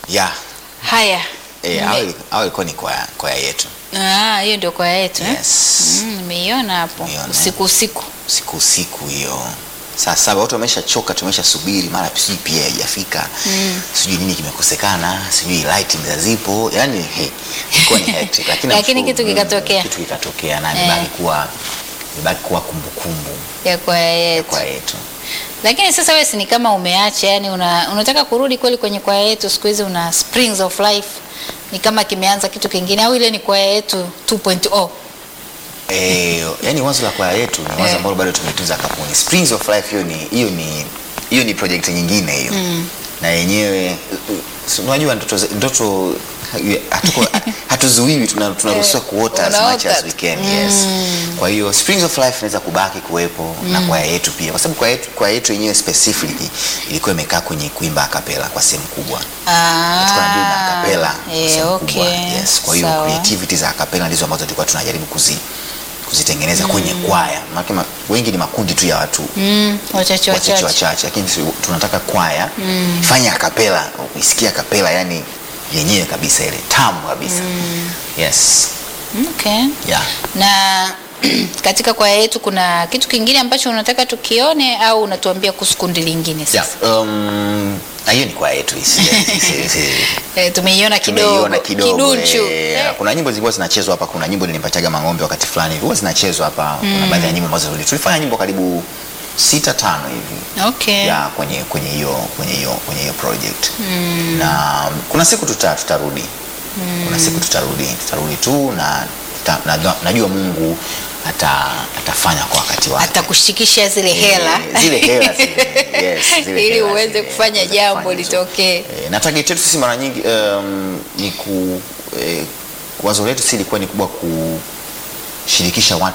ya Haya. eh, Mme- au au ilikuwa ni kwaya kwaya yetu Ah, hiyo ndio kwaya yetu eh? yes Mm, nimeiona hapo Nimeiona. usiku usiku. siku usiku hiyo saa saba watu wameshachoka tumeshasubiri mara sijui pia haijafika sijui nini kimekosekana sijui light zipo yani he, ilikuwa ni hectic lakini Lakini namshukuru kitu Mungu, kikatokea. kitu kikatokea na Eh. imebaki kuwa imebaki kuwa kumbukumbu ya kwaya yetu. kwa yetu Lakini sasa wewe si ni kama umeacha, yani una, unataka kurudi kweli kwenye kwaya yetu siku hizi una Springs of Life. Ni kama kimeanza kitu kingine au ile ni kwaya yetu 2.0. Eh, yani wazo la kwaya yetu ni wazo Eh. ambalo bado tumetunza kapuni. Springs of Life hiyo ni hiyo ni hiyo ni project nyingine hiyo. Na yenyewe si unajua ndoto za- ndoto hatuko hatuzuiwi tuna- tunaruhusiwa Eh, kuota as unaota much as tu. we can. Yes. Kwa hiyo Springs of Life inaweza kubaki kuwepo na kwaya yetu pia kwa sababu kwaya yetu kwaya yetu yenyewe specifically ilikuwa imekaa kwenye kuimba a cappella kwa sehemu kubwa. Tulikuwa na na a cappella kwa eh, sehemu okay. kubwa. Yes. Kwa hiyo Sawa. creativity za a cappella ndizo ambazo tulikuwa tunajaribu kuzi kuzitengeneza kwenye kwaya. Maana ma, wengi ni makundi tu ya watu Mm, wachache wachache wachache. wachache, lakini si- tunataka kwaya fanya a cappella, kuisikia cappella yani yenyewe kabisa ile tamu kabisa. Yes. Okay. Yeah. Na katika kwaya yetu kuna kitu kingine ambacho unataka tukione au unatuambia kuhusu kundi lingine sasa? Yeah. Um, na hiyo ni kwaya yetu hii. si- si- si- Eh, tumeiona kidogo, tumeiona kidogo kidunchu. eh, Eh, kuna nyimbo zilikuwa zinachezwa hapa kuna nyimbo nilimpataga mang'ombe wakati fulani huwa zinachezwa hapa kuna baadhi ya nyimbo ambazo tuli- tulifanya nyimbo karibu sita tano hivi Okay. ya kwenye kwenye hiyo kwenye hiyo kwenye hiyo project na kuna siku tuta, tutarudi kuna siku tutarudi tutarudi tu na tuta, na, najua Mungu ata, atafanya kwa wakati wake Atakushikisha zile hela Eh, zile hela zile, yes, zile ili hela uweze zile, kufanya uweze jambo kufanya hizo. litokee. Eh, na target yetu sisi mara nyingi um, ni ku eh, wazo letu si ilikuwa ni kubwa kushirikisha watu